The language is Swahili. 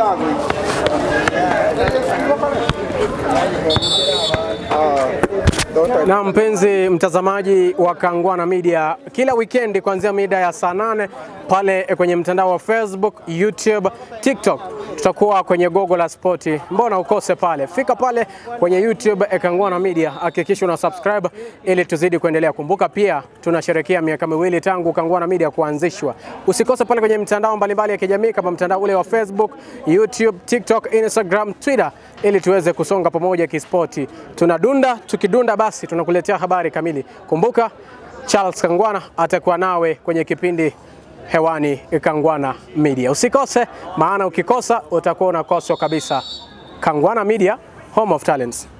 Na mpenzi mtazamaji wa Kangwana Media, kila weekend kuanzia mida ya saa nane pale kwenye mtandao wa Facebook, YouTube, TikTok tutakuwa kwenye gogo la spoti. Mbona ukose pale? Fika pale kwenye YouTube eh, Kangwana Media, hakikisha una subscribe ili tuzidi kuendelea. Kumbuka pia tunasherehekea miaka miwili tangu Kangwana Media kuanzishwa. Usikose pale kwenye mitandao mbalimbali ya kijamii kama mtandao ule wa Facebook, YouTube, TikTok, Instagram, Twitter ili tuweze kusonga pamoja kispoti. Tunadunda, tukidunda basi tunakuletea habari kamili. Kumbuka Charles Kangwana atakuwa nawe kwenye kipindi hewani Kangwana Media. Usikose, maana ukikosa utakuwa unakoswa kabisa. Kangwana Media, home of talents.